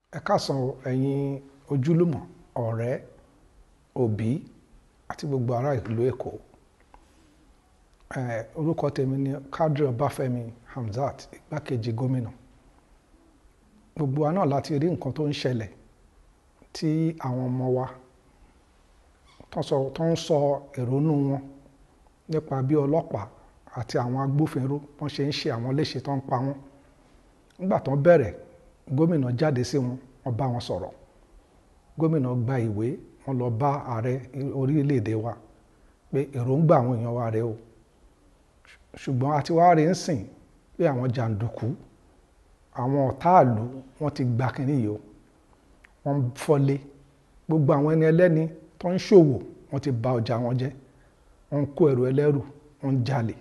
ẹ káàsán o ẹ̀yin ojúlùmọ̀ ọ̀rẹ́ òbí àti gbogbo ará ìlú èkó Eh, orúkọ tèmi ni Quadri Ọbáfẹ́mi Hamzat igbákejì gómìnà gbogbo wa náà láti rí nǹkan tó ń ṣẹlẹ̀ tí àwọn ọmọ wa tó ń sọ tó ń sọ èrònú wọn nípa bí ọlọ́pàá àti àwọn agbófinró wọ́n ṣe ń ṣe àwọn léṣe tó ń pa wọ́n nígbà tó ń bẹ̀rẹ̀ gómìnà jáde sí wọn wọ́n bá wọn sọ̀rọ̀ gómìnà gba ìwé wọ́n lọ bá ààrẹ orílẹ̀-èdè wa pé èròǹgbà àwọn èèyàn wa rèé o ṣùgbọ́n a ti wá rí ń sìn pé àwọn jàǹdùkú àwọn ọ̀táàlú wọ́n ti gba kínní yìí o wọ́n ń fọ́lé gbogbo àwọn ẹni ẹlẹ́ni tó ń ṣòwò wọ́n ti bà ọjà wọn jẹ́ wọ́n ń kó ẹrù ẹlẹ́rù wọ́n ń jalè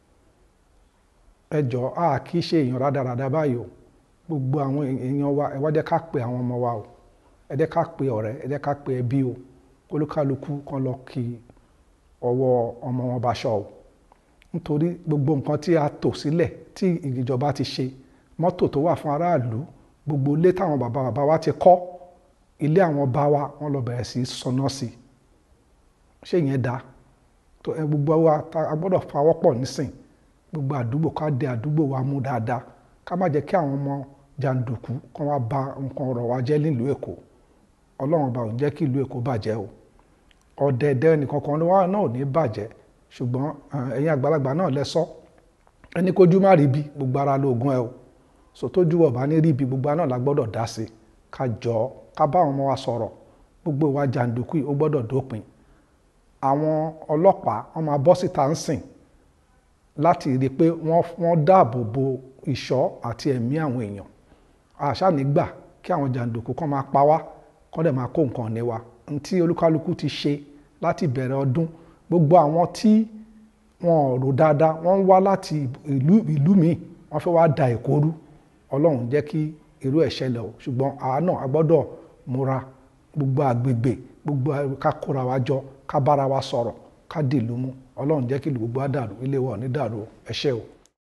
ẹ jọ̀ọ́ a kì í ṣe èèyàn rádaràda báyìí o gbogbo àwọn èèyàn wa ẹ wá jẹ́ ká pe àwọn ọmọ wa o ẹ jẹ́ ká pe ọ̀rẹ́ ẹ jẹ́ ká pe ẹbí o olúkálukú kan lọ kí ọwọ́ ọmọ wọn bá ṣọ o nítorí gbogbo nǹkan tí a tò sílẹ̀ tí ìjọba ti ṣe mọ́tò tó wà fún aráàlú gbogbo ilé táwọn bàbá bàbá wa ti kọ́ ilé àwọn bá wa wọ́n lọ bẹ̀rẹ̀ sí í sọná sí i ṣé ìyẹn dáa tó ẹ gbogbo wa a gbọ́dọ̀ fawọ́pọ̀ nísìn gbogbo àdúgbò ká dé àdúgbò wa mú dáadáa ká má jẹ́ kí àwọn ọmọ jàǹdùkú kan wá bà nǹkan ọ̀rọ̀ wa jẹ́ nílùú èkó ọlọ́run bá ò ń jẹ́ kí ìlú èkó bàjẹ́ o ọ̀dẹ̀dẹ̀ nìkan kan wa náà ò ní bàjẹ́ ṣùgbọ́n ẹ̀yin àgbàlagbà náà lẹ sọ ẹni kójú má rí bí gbogbo ara lóògùn ẹ o so tójú ọba ní rí bí gbogbo náà la gbọ́dọ̀ dá sí ká jọ ká bá àwọn ọmọ wa sọ̀rọ̀ gbogbo ìwà jàǹdùkú yìí ó gbọ́dọ̀ dópin àwọn ọlọ́pàá wọ́n máa bọ́ síta ń sìn láti rí i pé wọ́n dáàbò bo ìṣọ́ àti ẹ̀mí àwọn èèyàn àṣà nígbà kí àwọn jàǹdùkú kan máa pa wá kán dẹ̀ máa kó nǹkan ní wa ntí olúkálukú ti ṣe láti bẹ̀rẹ̀ ọdún gbogbo àwọn tí wọn ò rò dáadáa wọ́n ń wá láti ìlú ìlú míì wọ́n fẹ́ wá da èkó rú ọlọ́run jẹ́ kí irú ẹ̀ ṣẹlẹ̀ o ṣùgbọ́n àwa náà a gbọ́dọ̀ múra gbogbo àgbègbè gbogbo ká kóra wa jọ ká bára wa sọ̀rọ̀ ká dìlú mú ọlọ́run jẹ́ kí gbogbo á dàrú ilé wa ò ní dàrú ẹ ṣé o.